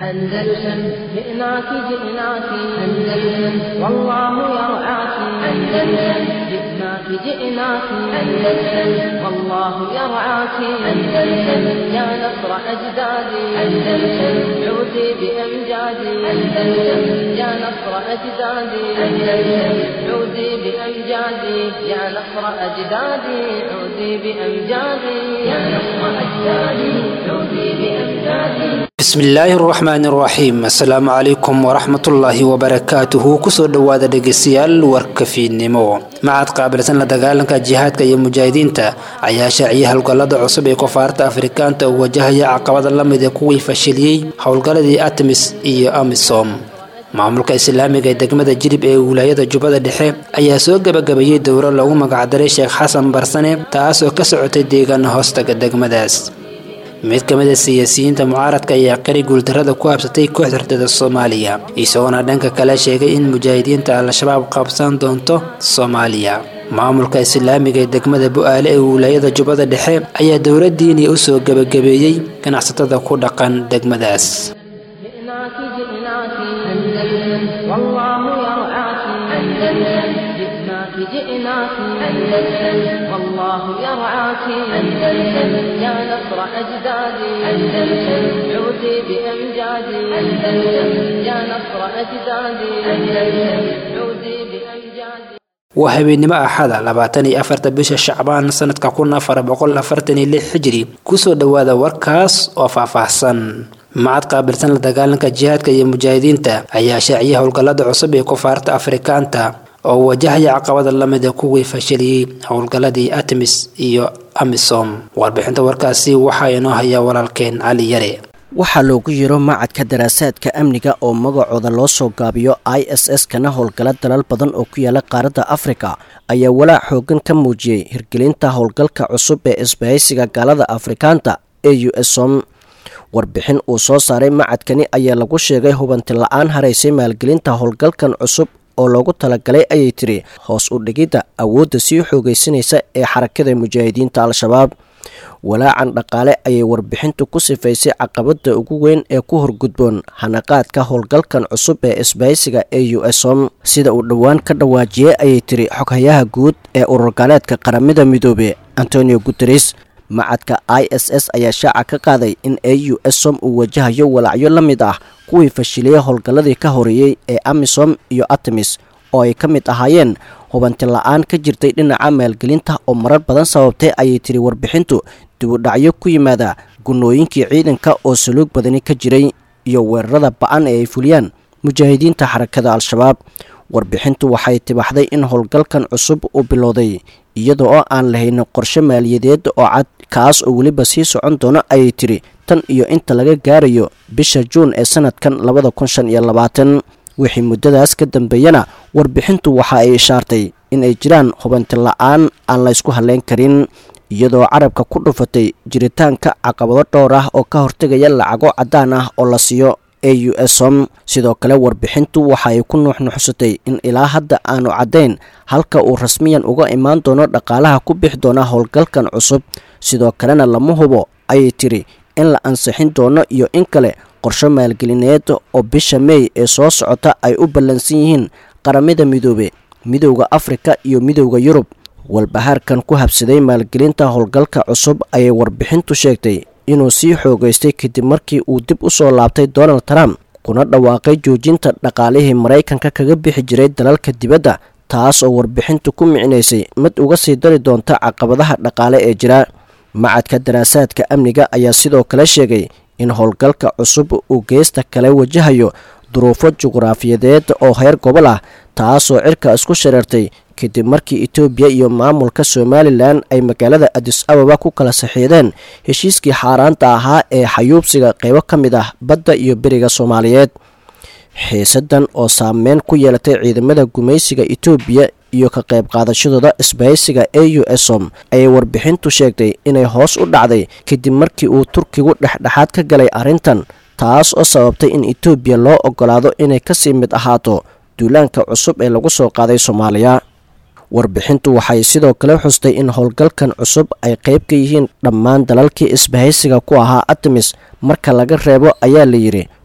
أندلسن جئناك جئناك أندلسن والله يرعاك أندلسن جئناك جئناك أندلسن والله يرعاك أندلسن يا نصر أجدادي أندلسن عودي بأمجادي أندلسن يا نصر أجدادي أندلسن عودي بأمجادي يا نصر أجدادي عودي بأمجادي يا نصر أجدادي عودي بأمجادي bismillaahi raxmaani raxiim assalaamu calaykum waraxmatullaahi wabarakaatuhu kusoo dhowaada dhegeystayaal warka fiidnimo macad qaabilsan la dagaalanka jihaadka iyo mujaahidiinta ayaa shaaciyay howlgallada cusub ee koonfaarta afrikaanta oo wajahaya caqabada la mid ee kuwii fashiliyey howlgalladii artemis iyo amisom maamulka islaamiga ee degmada jilib ee wilaayada jubbada dhexe ayaa soo gebagabeeyey dowro loogu magacdaray sheekh xasan barsane taasoo ka socotay deegaana hoostaga degmadaas mid ka mid a siyaasiyiinta mucaaradka ayaa qari guuldarrada ku habsatay kooxda hurdada soomaaliya isagoona dhanka kale sheegay in mujaahidiinta al-shabaab qabsan doonto soomaaliya maamulka islaamiga ee degmada bu-aale ee wilaayada jubbada dhexe ayaa dowla diiniya u soo gebagabeeyey ganacsatada ku dhaqan degmadaas جئناك جئناك أندلسن والله يرعاك أندلسن جئناك جئناك أندلسن والله يرعاك أندلسن يا نصر أجدادي أندلسن عودي بأمجادي أندلسن يا نصر أجدادي أندلسن عودي بأمجادي waa habeennimo axada labaatan iyo afarta bisha shacbaan sanadka kun afar boqol afartan iyo lix xijiri kusoo dhowaada warkaas oo faahfaahsan macad qaabilsan la dagaalanka jihaadka iyo mujaahidiinta ayaa shaaciyay howlgallada cusub ee koonfaarta afrikaanta oo wajahaya caqabada lamid ee kuwii fashiliyey howlgalladii artemis iyo amisom warbixinta warkaasi waxaa inoo hayaa walaalkeen cali yare waxaa loogu yiro macadka daraasaadka amniga oo magacooda loo soo gaabiyo i s s kana howlgala dalal badan oo ku yaala qaaradda afrika ayaa walaac xoogan ka muujiyey hirgelinta howlgalka cusub ee isbahaysiga gaalada afrikaanta ee u s som warbixin uu soo saaray macadkani ayaa lagu sheegay hubanti la-aan haraysay maalgelinta howlgalkan cusub oo loogu talagalay ayay tiri hoos u dhigidda awoodda sii xoogaysanaysa ee xarakada mujaahidiinta al-shabaab walaacan dhaqaale ayay warbixintu ku sifaysay caqabada ugu weyn ee ku horgudboon hanaqaadka howlgalkan cusub ee isbahaysiga ee u s som sida uu dhowaan ka dhawaajiyey ayay tiri xoghayaha guud ee ururgaaleedka qaramada midoobe antonio guteres macadka i s s ayaa shaaca ka qaaday in a u s som uu wajahayo walacyo la mid ah kuwii fashiliyey howlgalladii ka horeeyey ee amisom iyo artemis oo ay ka mid ahaayeen hubanti la-aan ka jirtay dhinaca maalgelinta oo marar badan sababtay ayay tiri warbixintu dibudhacyo ku yimaada gunooyinkii ciidanka oo saluug badani ka jiray iyo weerarada ba-an ee ay fuliyaan mujaahidiinta xarakada al-shabaab warbixintu waxay tibaxday in howlgalkan cusub uu bilowday iyada oo aan lahayn qorshe maaliyadeed oo cad kaas oo weliba sii socon doono ayay tiri tan iyo inta laga gaarayo bisha juun ee sanadkan labada kun shan iyo labaatan wixii muddadaas ka dambeeyana warbixintu waxa ay ishaartay in ay jiraan hubanti la-aan aan laysku halleyn karin iyadoo carabka ku dhufatay jiritaanka caqabado dhowr ah oo ka hortegaya lacago caddaan ah oo la siiyo a u s som sidoo kale warbixintu waxa ay ku nuuxnuuxsatay in ilaa hadda aanu caddayn halka uu rasmiyan uga imaan doono dhaqaalaha ku bixi doona howlgalkan cusub sidoo kalena lama hubo ayay tiri in la ansixin doono iyo in kale qorsho maalgelineed oo bisha meey ee soo socota ay u ballansan yihiin qaramada midoobe midowda afrika iyo midowda yurub walbahaarkan ku habsaday maalgelinta howlgalka cusub ayay warbixintu sheegtay inuu sii xoogaystay kadib markii uu dib u soo laabtay donald trump kuna dhawaaqay joojinta dhaqaalihii maraykanka kaga bixi jiray dalalka dibadda taas oo warbixintu ku micnaysay mid uga sii dari doonta caqabadaha dhaqaale ee jira macadka daraasaadka amniga ayaa sidoo kale sheegay in howlgalka cusub uu geesta kale wajahayo duruufo juqraafiyadeed oo heer gobol ah taasoo cirka isku shareertay kadib markii etoobiya iyo maamulka somalilan ay magaalada adis ababa ku kala saxiideen heshiiskii xaaraanta ahaa ee xayuubsiga qeybo ka mid ah badda iyo beriga soomaaliyeed xiisadan oo saameyn ku yeelatay ciidamada gumaysiga etoobiya iyo ka qayb qaadashadooda isbahaysiga a u s som ayay warbixintu sheegtay inay hoos u dhacday kadib markii uu turkigu dhexdhexaad ka galay arrintan taas oo sababtay in etoobiya loo ogolaado inay kasii mid ahaato duulaanka cusub ee lagu soo qaaday soomaaliya warbixintu waxay sidoo kale xustay in howlgalkan cusub ay qayb ka yihiin dhammaan dalalkii isbahaysiga ku ahaa artemis marka laga reebo ayaa la yidhi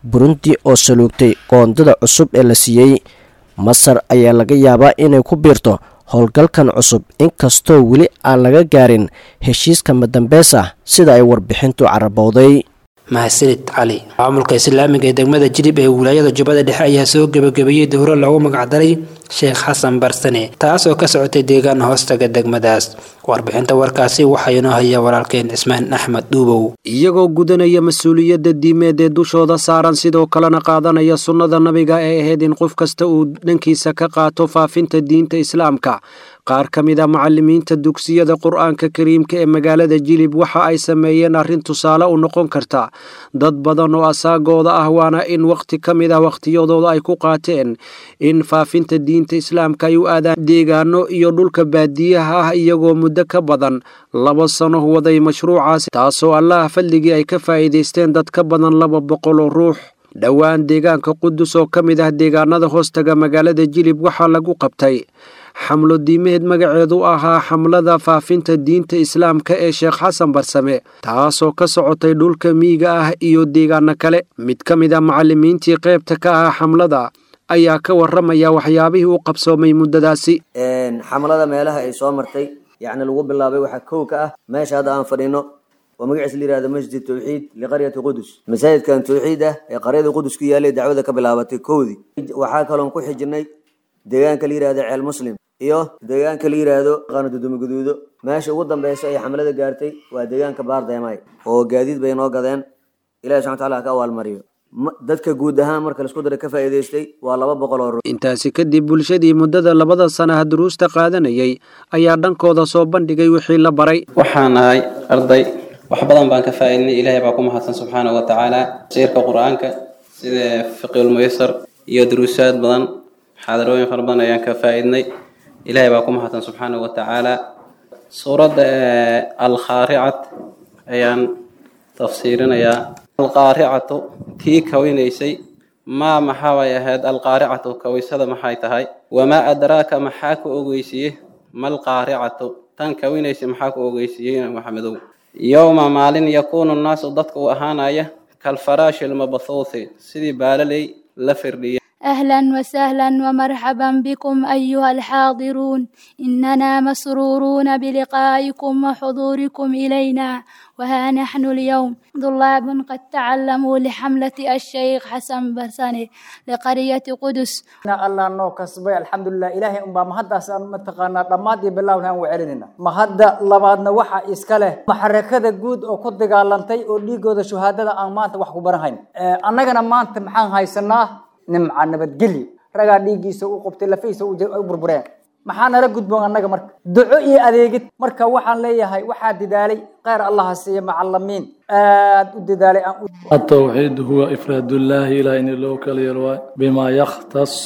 burundi oo saluugtay qoondada cusub ee la siiyey masar ayaa laga yaabaa inay ku biirto howlgalkan cusub inkastoo weli aan laga gaarin heshiiska madambeys ah sida ay warbixintu carabowday mahadsanid cali maamulka islaamiga ee degmada jilib ee wilaayada jubbada dhexe ayaa soo gebagabeeyey dowro loogu magacdaray sheekh xasan barsane taas oo ka socotay deegaan hoostaga degmadaas warbixinta warkaasi waxaa inoo haya walaalkeen cismaan axmed dhuubow iyagoo gudanaya mas-uuliyadda diimeed ee dushooda saaran sidoo kalena qaadanaya sunnada nabiga ee ahayd in qof kasta uu dhankiisa ka qaato faafinta diinta islaamka qaar ka mid a macalimiinta dugsiyada qur-aanka kariimka ee magaalada jilib waxa ay sameeyeen arrin tusaale u noqon karta dad badan oo asaagooda ah waana in wakhti ka mid ah wakhtiyadooda ay ku qaateen in faafinta diinta islaamka ay u aadaan deegaano iyo dhulka baadiyaha ah iyagoo muddo ka badan laba sano waday mashruucaasi taasoo allaha fadligii ay ka faa'iidaysteen dad ka badan laba boqol oo ruux dhowaan deegaanka qudus oo ka mid ah deegaanada hoostaga magaalada jilib waxaa lagu qabtay xamlo diimeed magaceedu ahaa xamlada faafinta diinta islaamka ee sheekh xasan barsame taasoo ka socotay dhulka miyiga ah iyo deegaano kale mid ka mid a macalimiintii qaybta ka ahaa xamlada ayaa ka waramaya waxyaabihii u qabsoomay muddadaasi xamlada meelaha ay soo martay yacni lagu bilaabay waxaa kow ka ah meesha hadda aan fadhino oo magaciisa la yihahdo masjid tawxiid liqaryati qudus masaajidkan tawxiid ah ee qaryada qudus ku yaalay dacwada ka bilaabatay kowdii waxaa kaloon ku xijinay deegaanka la yihahdo ceel muslim iyo deegaanka la yihahdo qaanadudumo guduudo meesha ugu dambeysa ay xamlada gaartay waa deegaanka baardeemay oo gaadiid bay noo gadeen ilahi subxana wataala ha ka abaalmariyo dadka guud ahaan marka laisku dara ka faa'iidaystay waa laba boqol oo ruux intaasi kadib bulshadii muddada labada sanaha duruusta qaadanayay ayaa dhankooda soo bandhigay wixii la baray waxaan ahay arday wax badan baan ka faa'iidnay ilaahay baa ku mahadsan subxaanahu wa tacaala siirka qur-aanka sida fiqiulmuysar iyo duruusaad badan xaadarooyin fara badan ayaan ka faa'iidnay ilaahay baa ku mahadsan subxaanahu wa tacaala suuradda alkhaaricat ayaan tafsiirinayaa alqaaricatu tii kawinaysay maa maxaabay ahayd alqaaricatu kawaysada maxay tahay wamaa adraaka maxaa ku ogeysiiye malqaaricatu tan kawinaysay maxaa ku ogeysiiyey maxamedow yowma maalin yakuunu nnaasu dadka uu ahaanaya kalfaraashi lmabathuuthi sidii baalaley la firdhiya أهلا وسهلا ومرحبا بكم أيها الحاضرون إننا مسرورون بلقائكم وحضوركم إلينا وها نحن اليوم طلاب قد تعلموا لحملة الشيخ حسن برساني لقرية قدس الله نو كسبي الحمد لله إلهي أم مهدا سان متقانا دمادي بالله وحان وعلننا مهدا لبادنا وحا إسكاله محركة جود أو كد قالنتي أو ليجو ذا شهادة أمانة وحكو برهين أنا مانت محان هاي سنة nimca nabadgelyo ragaa dhiiggiisa u qubtay lafihiisa u burbureen maxaa nala gudboon annaga marka duco iyo adeegid marka waxaan leeyahay waxaa dadaalay kheyr allaha siiya macalimiin aad u dadaalay aan التوحيد هو إفراد الله إلى إن الله كاليروا بما يختص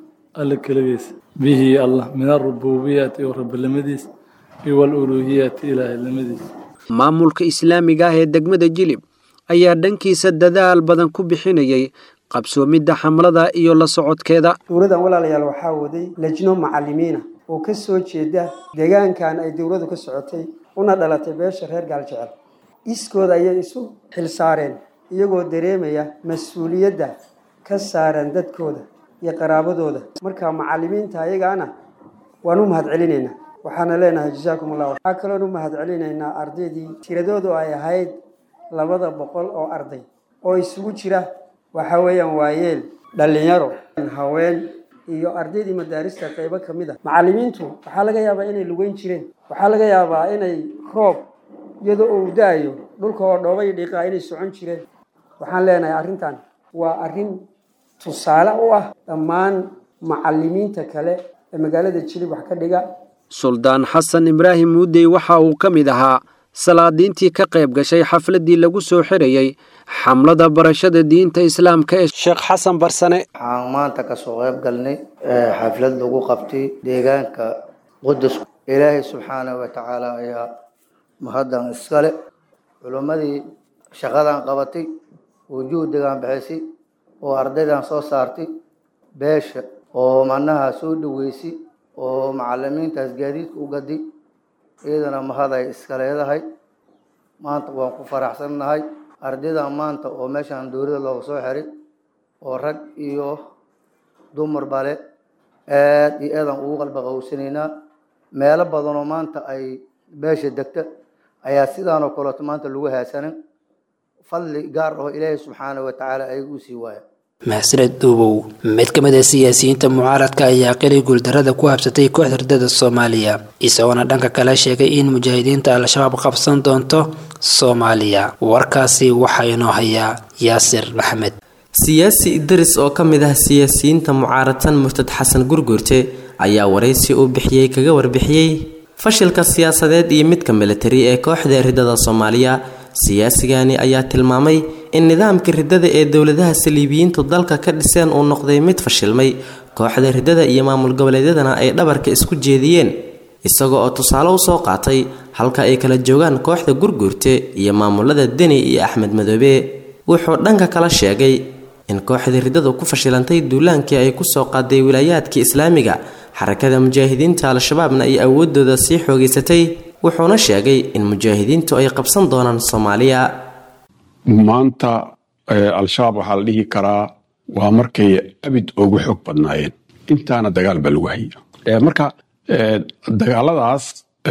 الكلبيس به الله من الربوبية ورب المديس والألوهية إلى المديس maamulka islaamiga ah ee degmada jilib ayaa dhankiisa dadaal badan ku bixinayay qabsoomidda xamlada iyo la socodkeeda dowladan walaalayaal waxaa waday lejno macalimiina oo ka soo jeeda deegaankan ay dowladu ka socotay una dhalatay beesha reer gaaljecel iskooda ayay isu xilsaareen iyagoo dareemaya mas-uuliyadda ka saaran dadkooda iyo qaraabadooda marka macalimiinta ayagaana waan u mahad celinaynaa waxaana leenahay jasaakum allah waxaa kaloon u mahad celinaynaa ardaydii tiradoodu ay ahayd labada boqol oo arday oo isugu jira waxa weeyaan waayeel dhallinyaro haween iyo ardaydii madaarista qaybo ka mid a macalimiintu waxaa laga yaabaa inay lugeyn jireen waxaa laga yaabaa inay roob iyadoo uu da-ayo dhulka oo dhoobay dhiiqaa inay socon jireen waxaan leenahay arrintan waa arrin tusaale u ah dhammaan macalimiinta kale ee magaalada jilib wax ka dhiga suldaan xasan ibraahim muudey waxa uu ka mid ahaa salaadiintii ka qayb gashay xafladii lagu soo xirayay xamlada barashada diinta islaamka ee sheekh xasan barsane waxaan maanta kasoo qayb galnay xaflad lagu qabtay deegaanka qudus ilaahay subxaanahu wa tacaala ayaa mahaddan iskale culimmadii shaqadan qabatay wujuudigan bixisay oo ardaydan soo saartay beesha oo macnaha soo dhaweysay oo macalimiintaas gaadiidka u gaday iyadana mahad ay iska leedahay maanta waan ku faraxsannahay ardaydan maanta oo meeshaan dowladda looga soo xiray oo rag iyo dumar bale aad iyo aadaan ugu qalba qawsanaynaa meelo badanoo maanta ay beesha degta ayaa sidaanoo kaleeto maanta lagu haasanin fadli gaar aho ilaahay subxaanahu watacaala ayaga u sii waaya mahsaned duubow mid ka mid a siyaasiyiinta mucaaradka ayaa qili guuldarada ku habsatay kooxda ridada soomaaliya isagoona dhanka kale sheegay in mujaahidiinta al-shabaab qabsan doonto soomaaliya warkaasi waxaa inoo hayaa yaasir maxamed siyaasi idris oo ka mid ah siyaasiyiinta mucaaradsan murtad xasan gurgurte ayaa waraysi uu bixiyey kaga warbixiyey fashilka siyaasadeed iyo midka militari ee kooxda ridada soomaaliya siyaasigani ayaa tilmaamay in nidaamka ridada ee dowladaha saliibiyiintu dalka ka dhiseen uu noqday mid fashilmay kooxda ridada iyo maamul goboleedyadana ay dhabarka isku jeediyeen isaga oo tusaale usoo qaatay halka ay kala joogaan kooxda gurguurte iyo maamulada deni iyo axmed madoobe wuxuu dhanka kala sheegay in kooxda ridadu ku fashilantay duulaankii ay kusoo qaaday wilaayaadkii islaamiga xarakada mujaahidiinta al-shabaabna ay awoodooda sii xoogeysatay wuxuuna sheegay in mujaahidiintu ay qabsan doonaan soomaaliya maanta al-shabaab waxaa la dhihi karaa waa markay abid ugu xoog badnaayeen intaana dagaal baa lagu haya marka dagaaladaas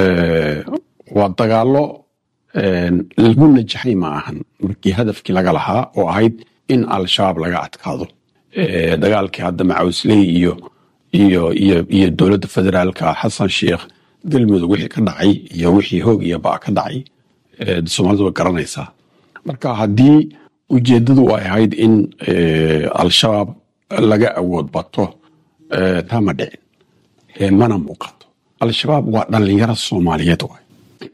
waa dagaallo lagu najaxay ma ahan markii hadafkii laga lahaa oo ahayd in al-shabaab laga adkaado dagaalkii hadda macawsley iyo iyo iyo iyo dowladda federaalka xasan sheikh galmudug wixii ka dhacay iyo wixii hoog iyo baa ka dhacay soomaalidu way garanaysaa marka haddii ujeeddadu ay ahayd in al-shabaab laga awood bato taa ma dhicin mana muuqato al-shabaab waa dhallinyaro soomaaliyeed waay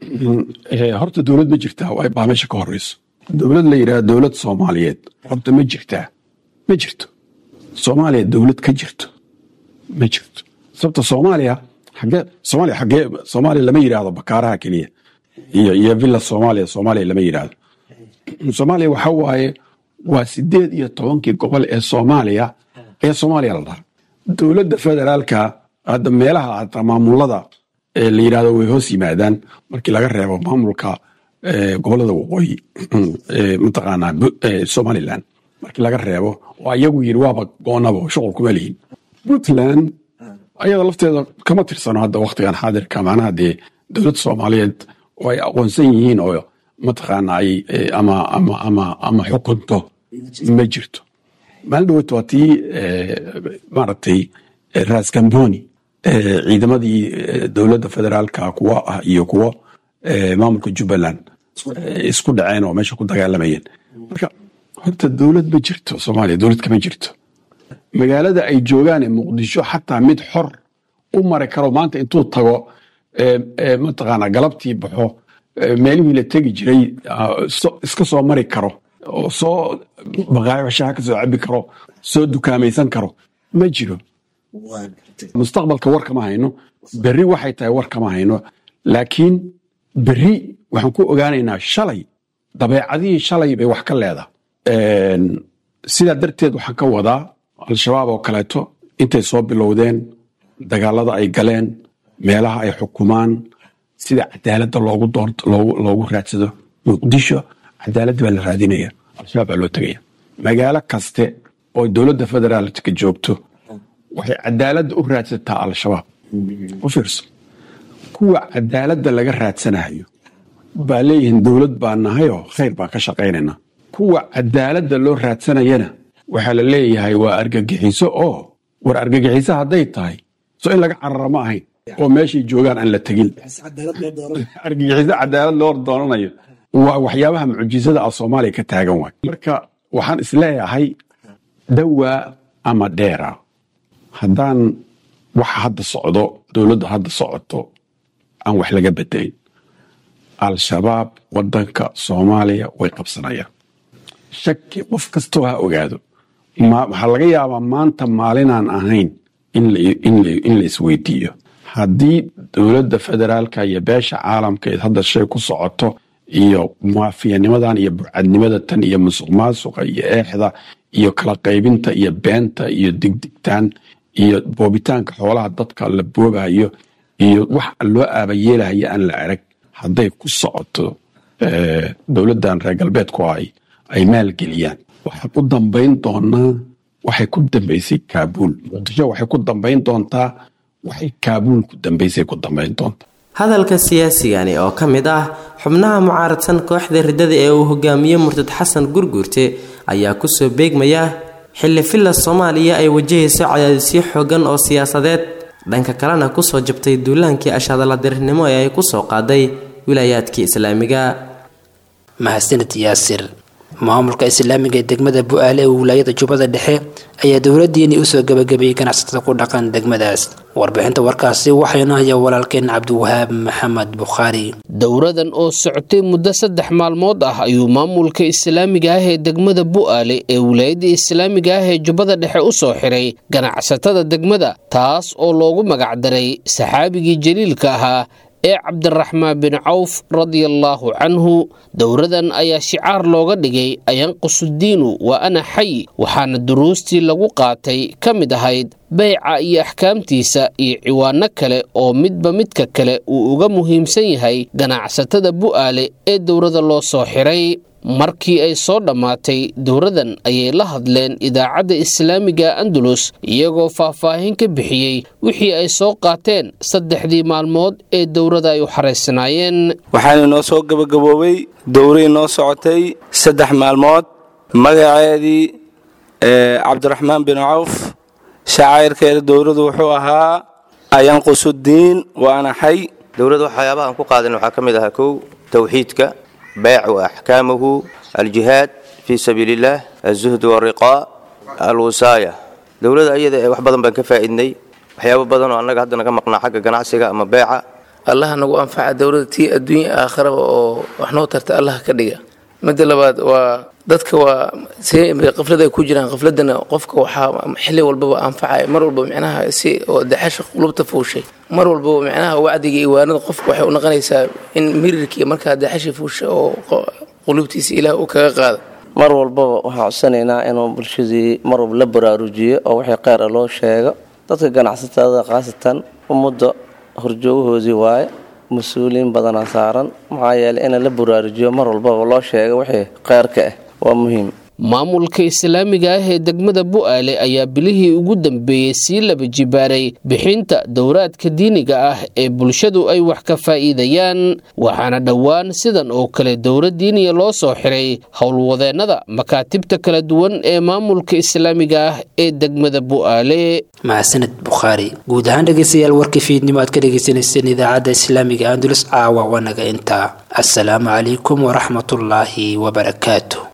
horta dowlad ma jirtaa waay baa meesha ka horeyso dowlad la yidhaha dowlad soomaaliyeed horta ma jirtaa ma jirto soomaaliya dowlad ka jirto ma jirto sababta soomaaliya xagee soomaaliya xagee soomaaliya lama yidhaahdo bakaaraha keliya iyo iyo villa soomaaliya soomaaliya lama yidhaahdo soomaaliya waxa waaye waa sideed iyo tobankii gobol ee soomaaliya ee soomaaliya la dhaha dowladda federaalka hadda meelaha hata maamulada la yidhahdo way hoos yimaadaan markii laga reebo maamulka gobolada waqooyi mataqaanaa somaliland markii laga reebo oo iyagu yidhi waaba goonaba shuqul kuma lihin puntland ayada lafteeda kama tirsano hadda waktigan xaadirka macnaha dee dowladda soomaaliyeed oo ay aqoonsan yihiin oo mataqaana ay ama ama ama ama xukunto ma jirto maalin dhaweyta waa tii maaragtay ras camboni ciidamadii dowladda federaalka kuwa ah iyo kuwo maamulka jubbaland isku dhaceen oo meesha ku dagaalamayeen marka horta dowlad ma jirto soomaaliya dowlad kama jirto magaalada ay joogaan ee muqdisho xataa mid xor u mari karo maanta intuu tago mataqaana galabtii baxo meelihii la tegi jiray iska soo mari karo oo soo baqaayashaha ka soo cabi karo soo dukaamaysan karo ma jiro mustaqbalka war kama hayno berri waxay tahay war kama hayno laakiin berri waxaan ku ogaanaynaa shalay dabeecadihii shalay bay wax ka leedahay sidaa darteed waxaan ka wadaa al-shabaab oo kaleeto intay soo bilowdeen dagaalada ay galeen meelaha ay xukumaan sida cadaaladda loogu doorto loogu raadsado muqdisho cadaaladda baa la raadinaya al-shabaab baa loo tegaya magaalo kaste oo dowladda federaalka joogto waxay cadaaladda u raadsataa al-shabaab u fiirso kuwa cadaaladda laga raadsanayo baa leeyihiin dowlad baa nahayoo khayr baan ka shaqaynayna kuwa cadaaladda loo raadsanayana waxaa la leeyahay waa argagixiso oo war argagixiso hadday tahay so in laga carara ma ahayn oo meeshay joogaan aan la tegin argagixiso cadaalad loo doonanayo waa waxyaabaha mucjisada ah soomaaliya ka taagan waay marka waxaan isleeyahay dawaa ama dheera haddaan waxa hadda socdo dowladda hadda socoto aan wax laga bedelin al-shabaab wadanka soomaaliya way qabsanayaan shaki qof kastoo ha ogaado waxaa laga yaabaa maanta maalinaan ahayn in la isweydiiyo haddii dowladda federaalka iyo beesha caalamka hadda shay ku socoto iyo muwaafiyanimadan iyo burcadnimada tan iyo musuq maasuqa iyo eexda iyo kala qaybinta iyo beenta iyo digdigtaan iyo boobitaanka xoolaha dadka la boobayo iyo wax loo aabayeelahayo aan la arag hadday ku socoto dowladdan reer galbeedku ay ay maalgeliyaan waxaan u dambayn doonaa waxay ku dambaysay kaabuul muqdisho waxay ku dambayn doontaa waxay kaabuul ku dambaysay ku dambayn doontaa hadalka siyaasigani oo ka mid ah xubnaha mucaaradsan kooxda riddada ee uu hogaamiye murtad xasan gurguurte ayaa kusoo beegmaya xilli filla soomaaliya ay wajahayso cadaadisyo xoogan oo siyaasadeed dhanka kalena kusoo jabtay duulaankii ashadaladirnimo ee ay kusoo qaaday wilaayaadkii islaamiga mahadsanid yaasir maamulka islaamiga ee degmada bu-aale ee wilaayada jubbada dhexe ayaa dowladiini usoo gabagabeeyey ganacsatada ku dhaqan degmadaas warbixinta warkaasi waxaynu haya walaalkeen cabdiwahaab maxamed bukhaari dowradan oo socotay muddo saddex maalmood ah ayuu maamulka islaamiga ah ee degmada bu-aale ee wilaayada islaamiga ah ee jubbada dhexe u soo xiray ganacsatada degmada taas oo loogu magacdaray saxaabigii jaliilka ahaa ee cabdiraxmaan bin cawf radiallaahu canhu dowradan ayaa shicaar looga dhigay ayanqusudiinu waa ana xay waxaana duruustii lagu qaatay ka mid ahayd beyca iyo axkaamtiisa iyo ciwaano kale oo midba midka kale uu uga muhiimsan yahay ganacsatada bu'aale ee dowrada loo soo xiray markii ay soo dhammaatay dowradan ayay la hadleen idaacadda islaamiga andalus iyagoo faahfaahin ka bixiyey wixii ay soo qaateen saddexdii maalmood ee dowrada ay u xaraysanaayeen waxaana noo soo gabagaboobay dowray noo socotay saddex maalmood magaceedii cabdiraxmaan bin cawf shacayrkeeda dowradu wuxuu ahaa ayanqusudiin waana xay dowladda waxyaabaha aan ku qaadan waxaa ka mid ahaa kow towxiidka beyc wa axkaamuhu aljihaad fii sabiili illaah alzuhd wariqaa alwisaaya dowladda ayada wax badan baan ka faa'iidnay waxyaabo badan oo annaga hadda naga maqnaa xagga ganacsiga ama beeca allaha nagu anfaca dowladda tii adduunya aakharaba oo wax noo tarta allaha ka dhiga midda labaad waa dadka waa qaflad ay ku jiraan qafladana qofka waxaa xilli walbaba anfacaya mar walba micnaha si oo daxasha qulubta fuushay mar walbaba micnaha wacdiga iyo waanada qofka waxay u noqonaysaa in mirirkii markaa daxasha fuusha oo qulubtiisa ilaah uu kaga qaada mar walbaba waxaan codsanaynaa inuu bulshadii mar walba la baraarujiyo oo wixii kheyr a loo sheego dadka ganacsatada khaasatan ummadda horjoogahoodii waaye mas-uuliyiin badanaa saaran maxaa yeeley in la baraarujiyo mar walbaba loo sheego wixii kheyrka ah waa muhiim maamulka islaamiga ah ee degmada bu'aale ayaa bilihii ugu dambeeyey sii laba jibaaray bixinta dowraadka diiniga ah ee bulshadu ay wax ka faa'iidayaan waxaana dhowaan sidan oo kale dowlad diiniya loo soo xiray howlwadeennada makaatibta kala duwan ee maamulka islaamiga ah ee degmada bu'aale mahadsaned bukhaari guud ahaan dhegeystayaal warkii fiidnimo aad ka dhegeysaneyseen idaacadda islaamiga andulus caawa wanaga intaa assalaamu calaykum waraxmatullaahi wabarakaatu